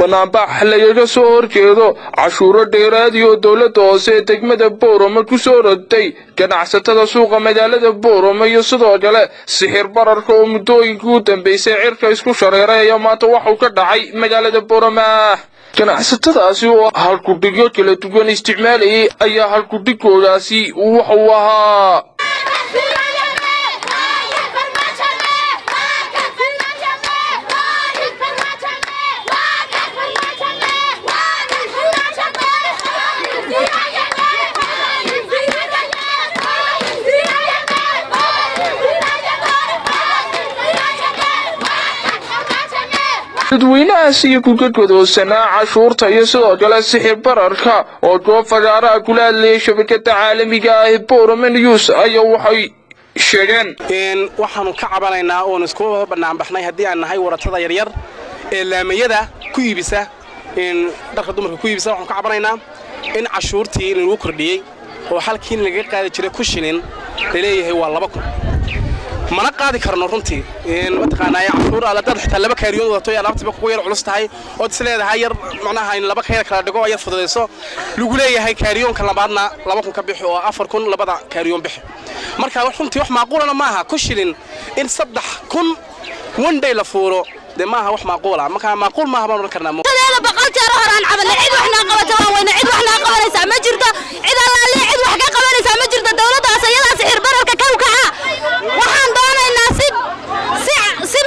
banaanbax lagaga soo horjeedo cashuuro dheeraadi oo dowladda hoose ee degmada boorama ku soo rogtay ganacsatada suuqa magaalada boorama iyo sidoo kale sixir bararka oo muddooyinkii u dambeysay cirka isku shareeray ayaa maanta waxuu ka dhacay magaalada boorama ganacsatadaasi oo halkudhigyo kala duwan isticmaalayay ayaa halkudhigoodaasi wuxuu ahaa dadweynahaas iyo kugadwadoosanaa cashuurta iyo sidoo kale sixir bararka oo goob fagaaraha kula hadlayay shabakada caalamiga ah ee boorama news ayaa waxay sheegeen waxaanu ka cabanaynaa oon isku banaanbaxnay haddii aan nahay waratada yaryar ee laamayada ku iibisa dharka dumarka ku iibisa waxaanu ka cabanaynaa in cashuurtii lagu kordhiyey oo halkiin laga qaadi jiray ku shilin laleeyahay waa laba kun mana qaadi karno runtii mataqaanaa cashuur aad dad xitaa laba kaariyoon wadato ee alaabtiiba kugu yar culus tahay ood is leedahay yar macnaha in laba kayar kala dhigo oo yar fududayso lagu leeyahay kaariyoonka labaadna laba kun ka bixi oo afar kun labada kaariyoon bixi marka runtii wax macquulana maaha ku shilin in saddex kun one day la fuuro dee maaha wax macquula marka macquul maaha baan odhan karnaa tadeeda boqol jeer horaan cabanay cid wax naa qabata waan weyna cid wax naa qabanaysaa ma jirto cid allaale cid wax ka qabanaysaa ma jirto dawladdaas iyadaas sixir bararka ka ukaca waxaan doonaynaa si si si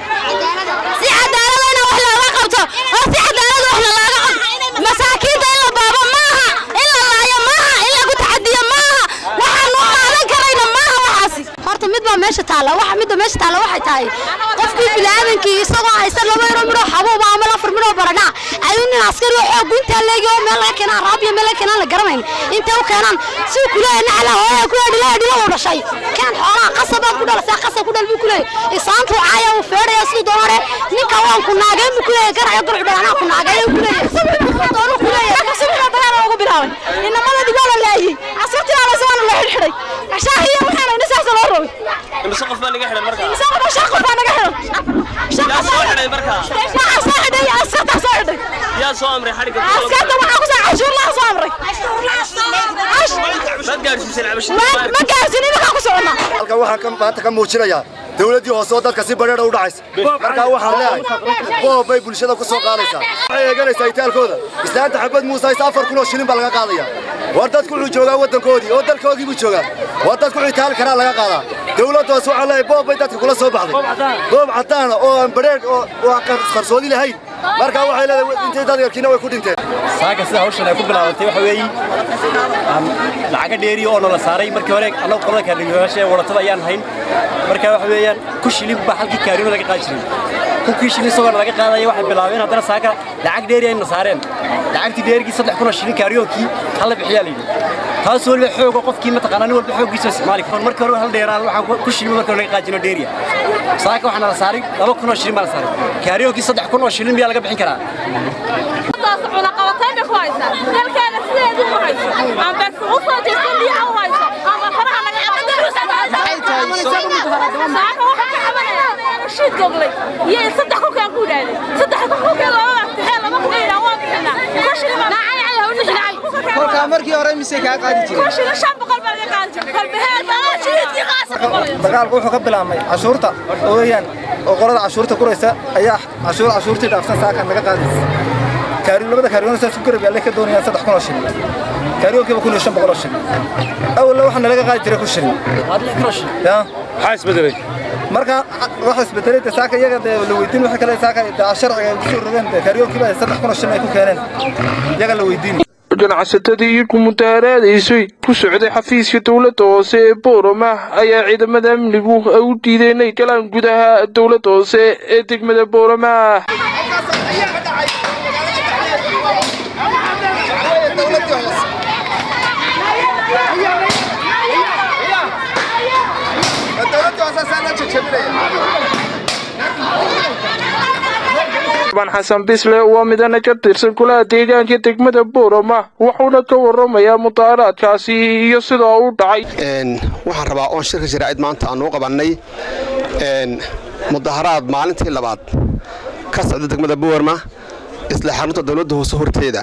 si cadaalada in wax looga qabto oo si cadaalada wax looga qabto masaakiinta in la baabo maaha in la laayo maaha in lagu taxadiyo maaha waxaan u qaadan karayna maaha waxaasi horta mid baa meesha taalla waxa midda meesha taalla waxay tahay qofkii bini'aadankii isagoo haysta laba yaro midhoo xabuuba ama afar midhoo baradhaa ayuu nin askari oo xoog guntaa leegi oo meel laga keenaan raabiya meel laga keenaan la garanayn intay u keenaan si uu kuleeyahay nacla hooya ku yadhi la yadhi uu dhashay keen xoolaha qasabaa ku dhalasay qasab ku dhal buu kuleeyahay isaantuu caaya uu feedhaya siduu doonare ninka waan ku naageen buu kuleeyahay garayo gurcu dhalanaa ku naagay uu kuleeyahay doonu kuleeyahay kasubina dagaal ugu bilaabay inamadii waa la laayay casirtii waa la soo la xidhay ashaahiya waxaan ayna saas loo rogay imse qof baa naga xidhan markaa imse qof shan qof baa naga xidhan yaa soo xidhay markaa waxaa soo xidhay askarta soo xidhay yaa soo amray xadhigga askarta waxaa ku soo cashuur laha soo amray maad gaadhsiiseen cabashada ma gaarsin iminkaa ku soconnaa halkan waxaan maanta ka muujinayaa dawladdii hoose oo dadka si badheedha u dhacaysa markaa waxaan leeyahay boob bay bulshada ku soo qaadaysaa waxay eeganaysaa itaalkooda islaanta xabad muuse hayse afar kun oo shilin baa laga qaadaya war dadku wuxuu joogaa waddankoodii oo dalkoodii buu joogaa war dadku wuxuu itaali karaa laga qaadaa dawladda hoose waxaan leeyahay boob bay dadka kula soo baxday boob caddaana oo aan badheedh oo aan qarsoodi lahayn markaa waxay leedahay intay dad yarkiina way ku dhinteen saaka sida hawshan ay ku bilaabantay waxa weeye lacaga dheeriya oo nala saaray markii hore annagu qolada kaarniyaasha ee wadatada ayaan hayn marka waxa weeyaan ku shilin baa halkii kaarino laga qaadi jiray kunkii shilin isagoo laga qaadaya waxay bilaabeen haddana saaka lacag dheeri ayna saareen lacagtii dheerigii saddex kun oo shilin kaariyoonkii hal la bixiyaa layidhi taas weliba xooga qofkii mataqaanaa nin walba xooggiisa isticmaali karo markii hore hal dheeraan waxaa ku shilin markii hore laga qaadi jiro dheeriya saaka waxaa nala saaray laba kun oo shilin baa la saaray kaariyoonkii saddex kun oo shilin miyaa laga bixin karaa cunaqabatayna ku haysa dalkeena sideedu u hayso amba u soo jeesan biyaha u hayso amba faraha naga qabasaaka waxaa ka cabanaya rashiid goglay iyo saddex kukaan ku idhaahday saddex kukaan laba waqtixee laba kuka idhaa waa bixinaa kolkaa markii hore mise kaa qaadi jiray dagaalku wuxuu ka bilaabmay cashuurta oo weeyaan oo qolada cashuurta kuraysa ayaa cashuur cashuurtii dhaafsan saakan naga qaadaysa kaariyo labada kaariyoon saas ku garab yaallay ka doonayaan saddex kun oo shilin kaariyoonkiiba kun iyo shan boqol oo shilin awalna waxaa nalaga qaadi jiray ku shilin ya maxaa isbedelay marka waxa isbedelay de saaka iyaga dee la weydiin waxa kale saaka sharciga ay kusoo rogeen de kaariyoonkiiba saddex kun oo shilin ay ku keeneen iyaga la weydiin ganacsatadii iyo ku mutaaraadaysay ku socday xafiiska dowladda hoose ee boorama ayaa ciidamada amnigu ay u diideen inay galaan gudaha dowladda hoose ee degmada boorama ban xasan bisle waa midana ka tirsan kulaha deegaanka degmada boorama wuxuuna ka waramayaa mudaaraadkaasi iyo sidoo u dhacay waxaan rabaa oon shirka sharaacid maanta aan u qabannay mudaharaad maalintii labaad ka socda degmada boorma isla xarunta dowladda hoose horteeda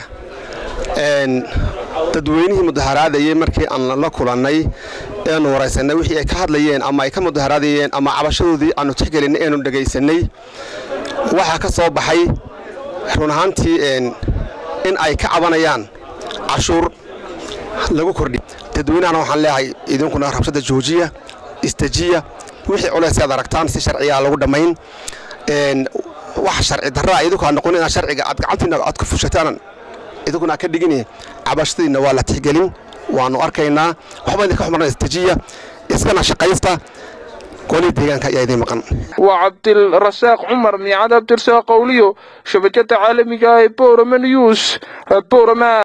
dadweynihii mudaharaadayey markii aan la kulannay eanu waraysanay wixii ay ka hadlayeen ama ay ka mudaharaadayeen ama cabashadoodii aanu tixgelinay eanu dhegaysanay waxaa ka soo baxay run ahaantii in ay ka cabanayaan cashuur lagu kordhi dadweynahana waxaan leeyahay idinkuna rabshada joojiya istajiya wixii culays aad aragtaan si sharcigaa lagu dhammayn wax sharci darraa idinku aad noqon inaad sharciga aad gacantiina aad ku fushataan idinkuna aad ka dhigin cabashadiinna waa la tixgelin waanu arkaynaa waxba idinka xumarna istajiya iskana shaqaysta golihii deegaanka ayaa idiin maqan waa cabdilrasaaq cumar miicad abdirsaaq qowliyo shabakada caalamiga ee borama news borama